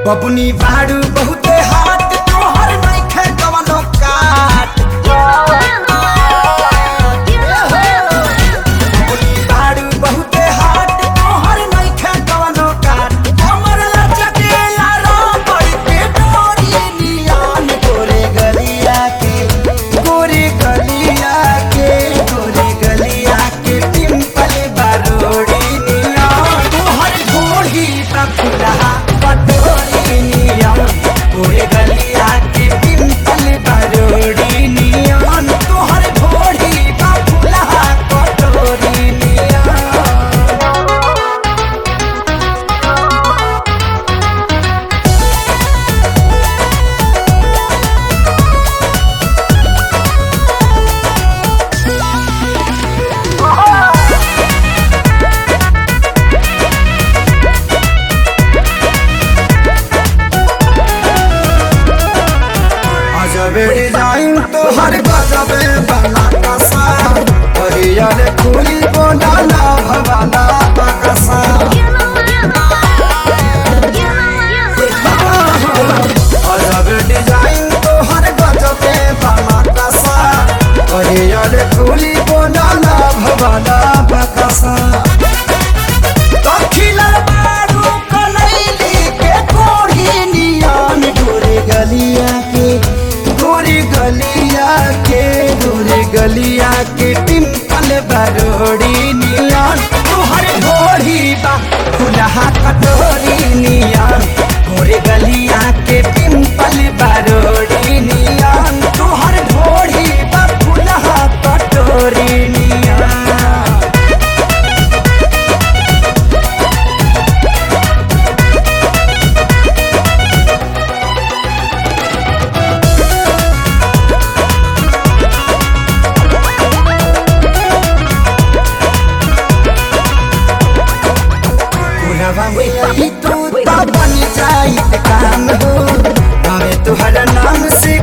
बबुनी बाड़ू बहुते हाथ तोहर नइखे कवनो काट बबुनी बाड़ू बहुते हाथ तोहर नइखे कवनो काट हमर लचकेला रबड़ के डोरी नियन गोरे गलिया के गोरे गलिया के गोरे गलिया के पिंपल बारोड़ी नियन तोहर घोड़ी का फुलहा पटोरी नियन गोरे गलिया के पिंपल बारोड़ी नियन तोहर घोड़ी का फुलहा पटोरी नियन अजबे डिजाइन तो हर गजबे बना कसा हरियर फूली बोला भवाला बकसा अजबे डिजाइन तो हर गजबे बना कसा हरियर फूली बोला भवाला बकसा दखिला बारू कनैली के कोढ़ी नियन गोरे गलिया के गोरे गलिया के गोरे गलिया के पिंपल बरोड़ी नियन तोहर घोड़ी बा खुलहा कटोरी नियन गोरे गलिया के पिंपल बरोड़ी नियन तोहर घोड़ी बा खुलहा कटोरी नियन पुरवा में ही तू तो बन जाई काम हो हमें तुहरा नाम से